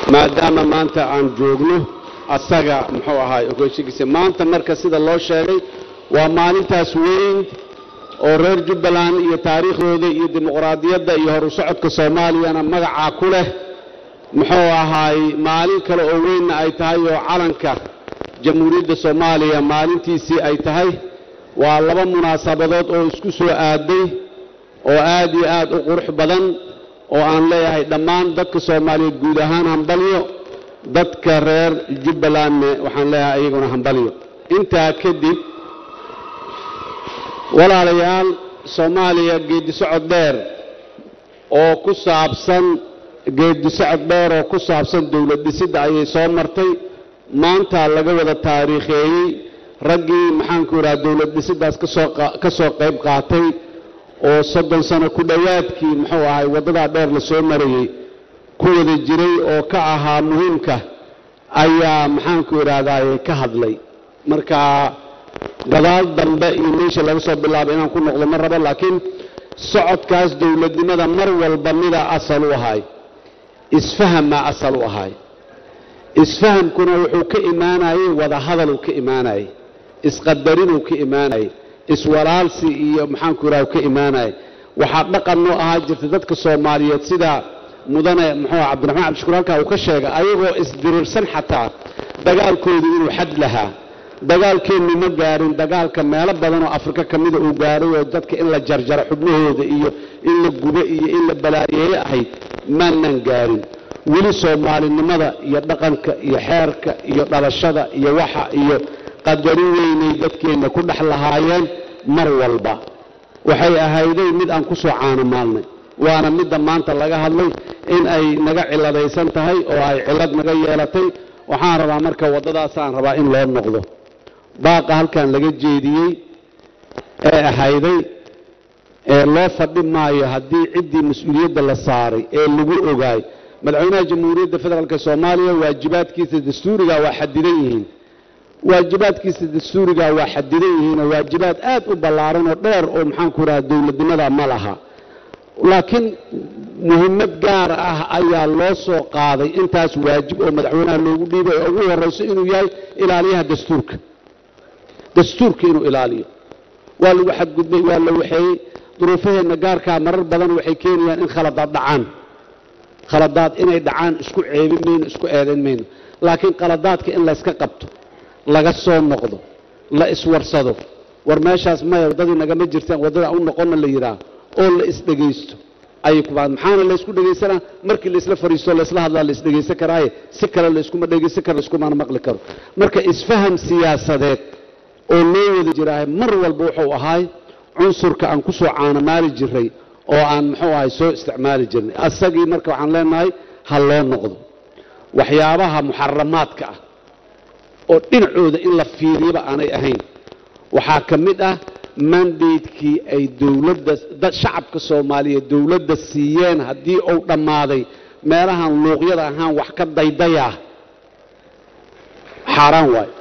maadaama maanta aan joogno asaga muxuu ahaay ogeysigiisa maanta marka sida loo sheegay waa maalintaas weyn oo reer jubbaland iyo taariikhdooda iyo dimuqraadiyadda iyo horu socodka soomaaliyana magacaa ku leh muxuu ahaay maalin kale oo weynna ay tahay oo calanka jamhuuriyadda soomaaliya maalintiisii ay tahay waa laba munaasabadood oo isku soo aaday oo aad iyo aad u qurux badan oo aan leeyahay dhammaan dadka soomaaliyeed guud ahaan hambalyo dadka reer jubbalandne waxaan leeyahay iyaguna hambalyo intaa kadib walaalayaal soomaaliya geedisocod dheer oo ku saabsan geedisocod dheer oo ku saabsan dowlad dhisidda ayay soo martay maanta laga wada taariikheeyey raggii maxaanku idhaha dowlad dhisiddaas ka soo qayb qaatay oo soddon sano ku dhowaadkii muxuu ahay waddadaa dheer la soo marayey ku wada jiray oo ka ahaa muhiimka ayaa maxaanku idhahdaaye ka hadlay marka gadaal dambe iyo meesha laga soo bilaabay inaan ku noqdo ma rabo laakiin socodkaas dowladnimada mar walba mida asal u ahay isfahammaa asal u ahay isfahamkuna wuxuu ka imaanayey wadahadaluu ka imaanayey isqadarinuu ka imaanayey iswalaalsi iyo maxaanku idhaha ka imaanayay waxaa dhaqan noo ahaa jirta dadka soomaaliyeed sida mudane muxuu cabdiraxmaan cabdishukuur halkaa uu ka sheegay ayagoo isdirirsan xataa dagaalkoodu inuu xad lahaa dagaalkeennu ma gaarin dagaalka meelo badan oo afrika ka mida uu gaaray oo dadka in la jarjaro xubnahooda iyo in la gubo iyo in la balaayeeye ahayd maanan gaarin weli soomaalinimada iyo dhaqanka iyo xeerka iyo dhalashada iyo waxa iyo qadarin weynay dadkeenna ku dhex lahaayeen mar walba waxay ahayday mid aan ku soo caanamaalnay waana midda maanta laga hadlay in ay naga ciladaysan tahay oo ay cilad naga yeelatay waxaan rabaa marka waddadaasaan rabaa in loo noqdo baaqa halkan laga jeediyey ee ahayday ee loo fadhi maayo haddii ciddii mas-uuliyadda la saaray ee lagu ogaay madaxweynaha jamhuuriyadda federaalk soomaaliya waajibaadkiisa dastuuriga waa xadidan yihiin waajibaadkiisa dastuuriga waa xadidan yihiinoo waajibaad aad u ballaaran oo dheer oo maxaanku idhaha dowladnimada ma laha laakiin muhimmad gaar ah ayaa loo soo qaaday intaas waajib oo madaxweynaha loogu dhiibay oo ugu horrayso inuu yahay ilaaliyaha dastuurka dastuurka inuu ilaaliyo waa lagu xadgudbay waa la waxeeyey duruufaheenna gaarkaa marar badan waxay keenayaan in khaladaad dhacaan khaladaad inay dhacaan isku ceebin mayno isku eedayn mayno laakiin qaladaadka in layska qabto laga soo noqdo la iswarsado war meeshaas maya waddadii nagama jirtaan waddada u noqonna la yidhaah oo la isdhegaysto ayay ku baad maxaana laysku dhegaysanaa markii laysla fariisto laysla hadlaa la isdhegaysan karaaye si kale layskuma dhegaysan karo layskumana maqli karo marka isfaham siyaasadeed oo loo wada jiraahay mar walba wuxuu ahaay cunsurka aan ku soo caanamaali jiray oo aan muxuu ahay soo isticmaali jirnay asagii marka waxaan leenahay ha loo noqdo waxyaabaha muxaramaadka ah oo dhinacooda in la fiiriyaba aanay ahayn waxaa ka mid ah mandatekii ay dowladda shacabka soomaaliyeed dowladda siiyeen haddii uu dhammaaday meelahan luuqyada ahaan wax ka daydayaa xaaraan waayo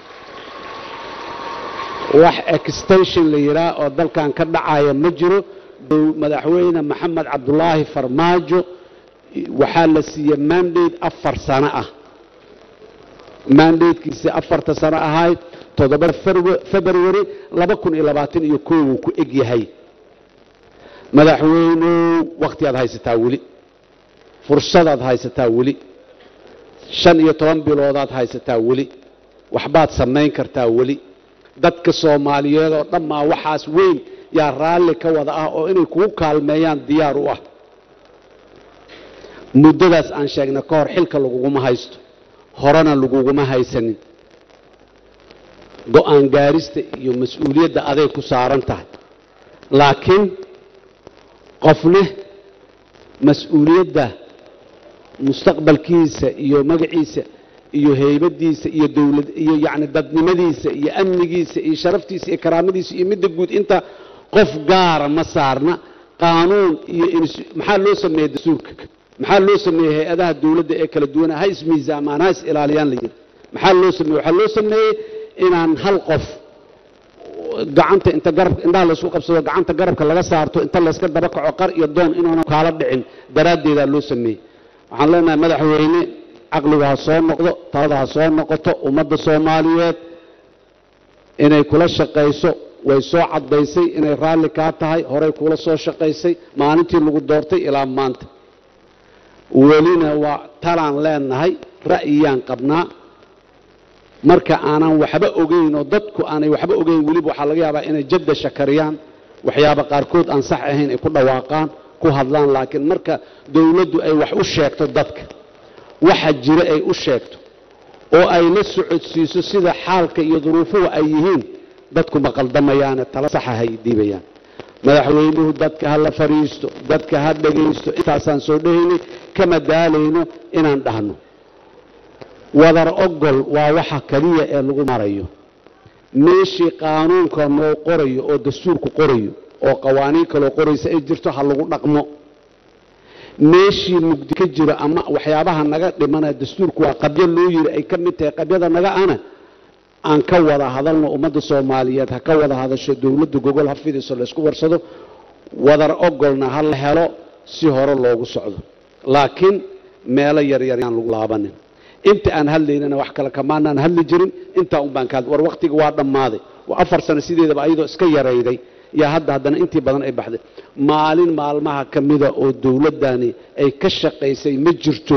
wax extension la yidhaah oo dalkan ka dhacaya ma jiro madaxweyne maxamed cabdulaahi farmaajo waxaa la siiyey mandate afar sano ah mandatekiisii afarta sano ahayd toddoba february laba kun iyo labaatan iyo koow uu ku eg yahay madaxweynow wakhtiaad haysataa weli fursadaad haysataa weli shan iyo toban biloodaad haysataa weli waxbaad samayn kartaa weli dadka soomaaliyeed oo dhammaa waxaas weyn yaa raalli ka wada ah oo inay kugu kaalmeeyaan diyaar u ah muddadaas aan sheegna ka hor xilka laguguma haysto horena laguguma haysanin go-aan gaarista iyo mas-uuliyadda aday ku saaran tahay laakiin qofne mas-uuliyadda mustaqbalkiisa iyo magaciisa iyo heybadiisa iyo dowlad iyo yacni dadnimadiisa iyo amnigiisa iyo sharaftiisa iyo karaamadiisa iyo midda guud inta qof gaara ma saarna qaanuun iyo maxaa loo sameeyey dastuurka maxaa loo sameeyey hay-adaha dowladda ee kala duwana ha ismiisaamaan ha is ilaaliyaan la yidhi maxaa loo sameeyey waxaa loo sameeyey inaan hal qof gacanta inta garab indhaha laysku qabsado gacanta garabka laga saarto inta layska daba kaco qar iyo doon inaanu kaala dhicin daraaddeedaa loo sameeyey waxaan leenahay madaxweyne caqligu ha soo noqdo talada ha soo noqoto ummadda soomaaliyeed inay kula shaqayso way soo caddaysay inay raalli kaa tahay horey kula soo shaqaysay maalintii lagu doortay ilaa maanta welina waa talaan leenahay ra'yiyaan qabnaa marka aanan waxba ogeyn oo dadku aanay waxba ogeyn weliba waxaa laga yaabaa inay jadda shakariyaan waxyaaba qaarkood aan sax ahayn ay ku dhawaaqaan ku hadlaan laakiin marka dowladdu ay wax u sheegto dadka waxa jira ay u sheegto oo ay la socodsiiso sida xaalka iyo duruufuhu ay yihiin dadku ma qaldamayaane tala saxa hay diibayaan madaxweynuhu dadka ha la fadhiisto dadka ha dhegaysto intaasaan soo dhahaynay kama daalayno inaan dhahno wadar ogol waa waxa keliya ee lagu marayo meeshii qaanuunka noo qorayo oo dastuurku qorayo oo qawaaniin kaloo qoraysa ay jirto ha lagu dhaqmo meeshii mugdi ka jiro ama waxyaabaha naga dhimana dastuurku waa qabyo loo yiri ay ka mid tahay qabyada naga ana aan ka wada hadalno ummadda soomaaliyeed ha ka wada hadasho dowladda gogol ha fidiso laysku warsado wadar ogolna ha la helo si hore loogu socdo laakiin meelo yaryar yaan lagu laabanin inta aan hadlaynana wax kale kamaanaan hadli jirin intaa un baan ka hadli war wakhtiga waa dhammaaday waa afar sano sideedaba ayadoo iska yarayday yaa hadda haddana intii badan ay baxday maalin maalmaha ka mida oo dowladdani ay ka shaqaysay ma jirto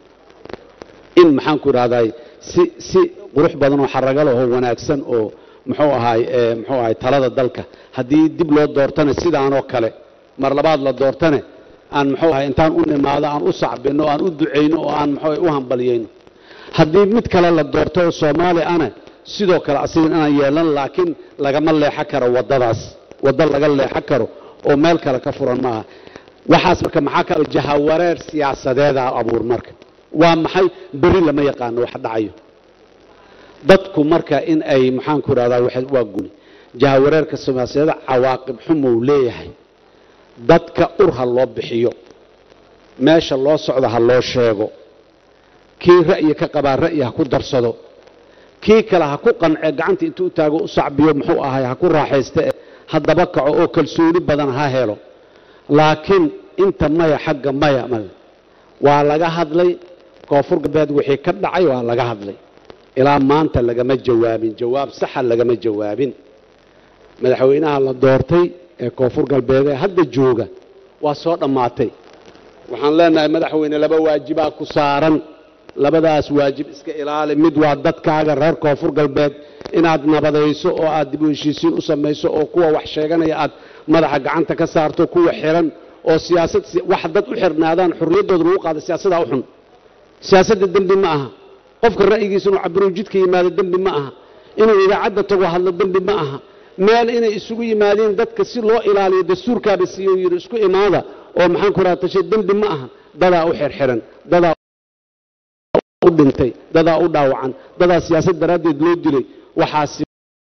in maxaanku idhahday si si qurux badan oo xaraga leh oo wanaagsan oo muxuu ahaay muxuu ahaay talada dalka haddii dib loo doortana sidaanoo kale mar labaad la doortane aan muxuu ahay intaan u nimaado aan u sacbino aan u ducayno oo aan muxuu u hambaliyayno haddii mid kale la doorto oo soomaali ana sidoo kale asigan inaan yeelan laakiin lagama leexan karo waddadaas waddo laga leexan karo oo meel kale ka furan maaha waxaas marka maxaa ka jahawareer siyaasadeeda abuur marka waa maxay beri lama yaqaano wax dhacayo dadku marka in ay maxaanku idhahdaa waa guni jahawareerka siyaasadeeda cawaaqib xumou leeyahay dadka ur ha loo bixiyo meesha loo socdo ha loo sheego kii ra'yi ka qabaa ra'yi ha ku darsado kii kale ha ku qance gacanta intuu u taago u sacbiyo muxuu ahay ha ku raaxayste haddaba kaco oo kalsooni badan ha helo laakiin inta maya xagga maya maya waa laga hadlay koonfur galbeed wixii ka dhacay waa laga hadlay ilaa maanta lagama jawaabin jawaab saxa lagama jawaabin madaxweynaha la doortay ee koonfur galbeed ee hadda jooga waa soo dhammaatay waxaan leenahay madaxweyne laba waajibaa ku saaran labadaas waajib iska ilaali mid waa dadkaaga reer koonfur galbeed inaad nabadayso oo aad dib u heshiisiin u samayso oo kuwa wax sheeganaya aad madaxa gacanta ka saarto kuwa xiran oo siyaasad wax dad u xirnaadaan xorriyaddooda lagu qaada siyaasadaa u xun siyaasadda dembi ma aha qofka ra'yigiisa inuu cabiruu jidka yimaado dembi ma aha inuu idaacadda tago hadlo dembi ma aha meel inay isugu yimaadeen dadka si loo ilaaliyo dastuurkaaba siiyo yidhi isku imaada oo maxaan ku raha tashe dembi ma aha dadaa u xirxiran dadaa u dhintay dadaa u dhaawacan dadaa siyaasad daraaddeed loo dilay waxaasi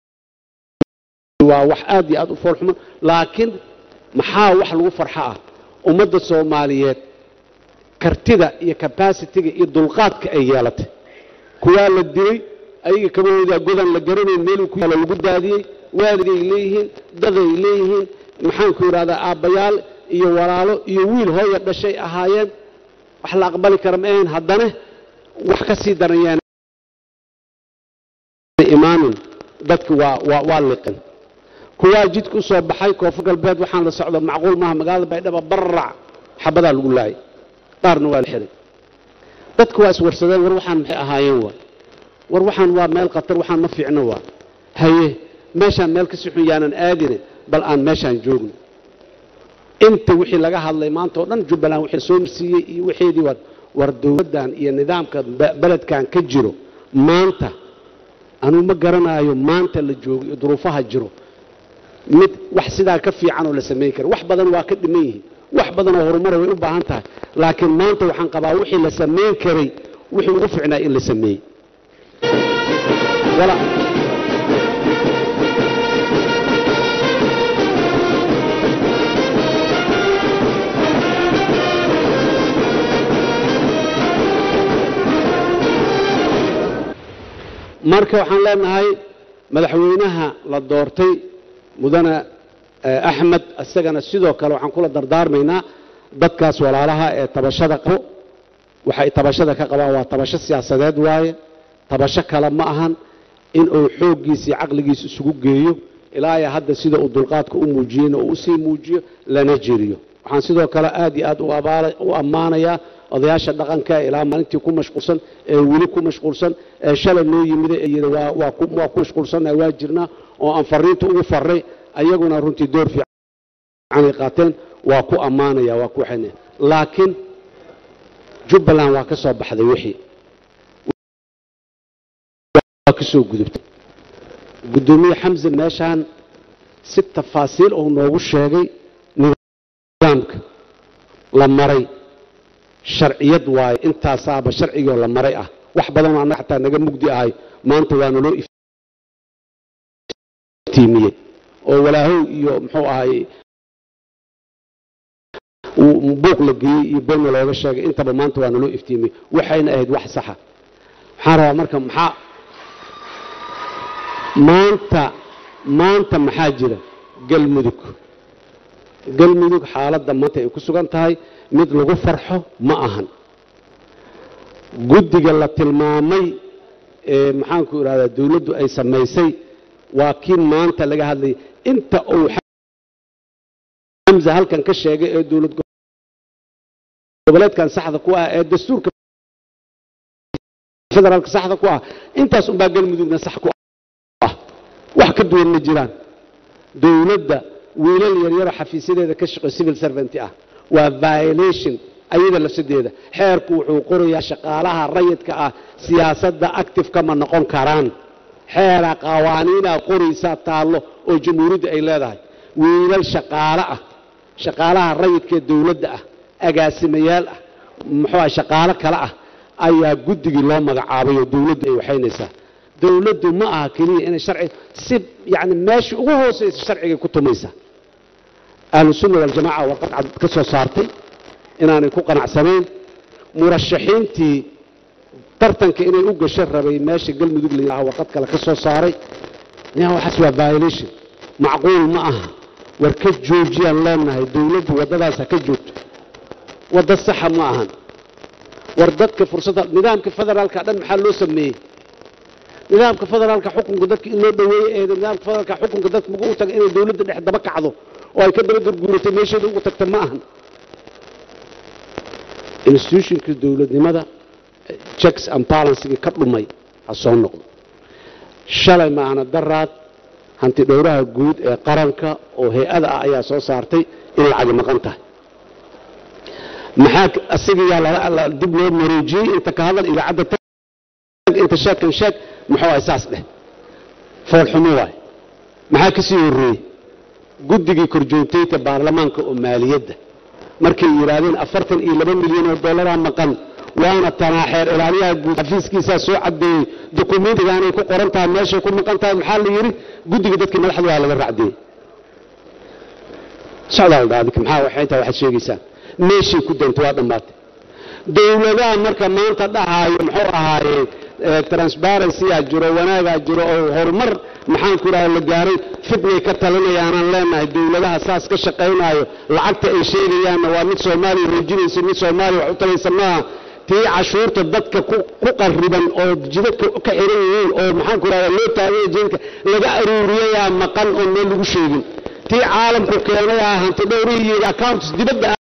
waa wax aad iyo aad u foolxumo laakiin maxaa wax lagu farxo ah ummadda soomaaliyeed kartida iyo cabasitiga iyo dulqaadka ay yeelatay kuwaa la dilay ayaga kabahoodaa godan la garanayn meeluu ku yaalo lagu daadiyey waaligay leeyihiin daday leeyihiin maxaanku idhahdaa aabbayaal iyo walaalo iyo wiil hooya dhashay ahaayeen wax la aqbali kara ma ahayn haddana wax ka sii daran yaan imaamin dadki waa waa waa liqin kuwaa jidka u soo baxay koonfur galbeed waxaan la socdo macquul maaha magaalada baydhaba barrac xabadaa lagu laayay qaarna waa la xiray dadku waa iswarsadeen war waxaan maxay ahaayeen waa war waxaan waa meel khatar waxaan ma fiicno waa haye meeshaan meel kasi xun yaanan aadine bal aan meeshaan joogno inta wixii laga hadlay maanta oo dhan jubbaland wixii soo marsiiyey iyo wixeedii war war dowladdan iyo nidaamka beledkan ka jiro maanta anuu ma garanaayo maanta la joogo iyo duruufaha jiro mid wax sidaa ka fiican oo la samayn kara wax badan waa ka dhiman yihiin wax badan oo horumara way u baahan tahay laakiin maanta waxaan qabaa wixii la samayn karay wixii ugu ficnaa in la sameeyey marka waxaan leenahay madaxweynaha la doortay mudane axmed isagana sidoo kale waxaan kula dardaarmaynaa dadkaas walaalaha ee tabashada qabo waxay tabashada ka qabaan waa tabasho siyaasadeed waaye tabasho kale ma ahan in uu xooggiisii caqligiisa isugu geeyo ilaa ya hadda sida uu dulqaadka u muujiyeyna uu usii muujiyo lana jeriyo waxaan sidoo kale aad iyo aad u abaala- u ammaanayaa odayaasha dhaqanka ee ilaa maalintii ku mashquulsan ee weli ku mashquulsan ee shalay noo yimida ee yidhi waa waa ku waa ku mashquulsannahay waa jirnaa oo aan fariinta ugu farray ayaguna runtii door fiican ay qaateen waa ku ammaanaya waa ku waxayna laakiin jubbaland waa ka soo baxday wixii waa ka soo gudubtay guddoomiye xamse meeshaan si tafaasiil uu noogu sheegay nidaamka la maray sharciyad waaye intaasaaba sharcigoo la maray ah wax badanoo annaga xataa naga mugdi ahay maanta waa naloo iftiimiyey oo walaahow iyo muxuu ahay uu buuq la geeyey iyo beenna looga sheegay intaba maanta waa naloo iftiimiyey waxayna ahayd wax saxa waxaan rabaa marka maxaa maanta maanta maxaa jira galmudug galmudug xaaladda maanta ay ku sugan tahay mid lagu farxo ma ahan guddiga la tilmaamay ee maxaanku idhahdaa dawladdu ay samaysay waa kii maanta laga hadlayay inta uu xamza halkan ka sheegay ee dowlad goboleedkan saxda ku ah ee dastuurka federaalka saxda ku ah intaas unbaa galmudugna sax ku ah wax ka duwan ma jiraan dowladda wiilal yaryaro xafiisyadeeda ka shaqo civil servant ah waa violation ayada lafsadeeda xeerku wuxuu qorayaa shaqaalaha rayidka ah siyaasadda active kama noqon karaan xeera qawaaniinaa qoraysaa taallo oo jamhuuriyadda ay leedahay wiilal shaqaale ah shaqaalaha rayidkaee dowladda ah agaasimayaal ah muxuu ah shaqaalo kale ah ayaa guddigii loo magacaabay oo dowladdu ay waxaynaysaa dowladdu ma aha keliya inay sharci si yacni meesha ugu hoosaysa sharcigay ku tumaysaa ahlusunna waljamaaca warqad cad ka soo saartay inaanay ku qanacsanayn murashaxiintii tartanka inay u gasho rabay meesha galmudug la yidhaha warqad kale ka soo saaray yaa waxaas waa violation macquul ma aha war ka joojiyaan leenahay dowladdu waddadaas ha ka joogto waddo saxa ma ahan war dadka fursadda nidaamka federaalka dhan maxaa loo sameeyey nidaamka federaalka xukunka dadka in loo dhaweeye ee nidaamka federaalka xukunka dadka magu u taga inay dowladda dhex daba kacdo oo ay ka daba gurguuratay meesheeda ugu tagta ma ahan institutionka dowladnimada checks and balancegii ka dhumay ha soo noqdo shalay maahna daraad hanti dhowraha guud ee qaranka oo hay-ada ah ayaa soo saartay in lacagi maqan tahay maxaa asigayaa dib loo maroojiyey inta ka hadal idaacadda tag inta sheekan sheeg muxuu ahay saas dheh foolxumo waay maxaa ka sii horreeyey guddigii korjoogtayta baarlamaanka oo maaliyadda markay yidhaahdeen afartan iyo laba milyan oo dollaraa maqan waana tanaaxeer ilaaliyaha guud xafiiskiisaa soo caddeeyey dokumentigaanay ku qoran tahay meeshay ku maqan tahay maxaa la yidhi guddiga dadkii madaxda waa laga racdiyey socdaal dhaadik maxaa waxay intaa waxaad sheegaysaan meeshay ku dantay waa dhammaatay dowladaha marka maanta dhahaayo muxuu ahaaye transparency-aa jiro wanaagaa jiro oo horumar maxaanku idhaha la gaaray fidnay ka talinayaanaan leenahay dowladaha saas ka shaqaynaayo lacagta ay sheegayaanna waa mid soomaaliya roojinaysa mid soomaaliya wax u talaysa maaha tii cashuurta dadka ku qariban oo jidadka ka xiran yihiin oo maxaanku idhahda loo taagaya jidadka laga aruuriyayaa maqan oo meel lagu sheegin tii caalamku keenay ah hanti dhowrihii iyo accounts dibadda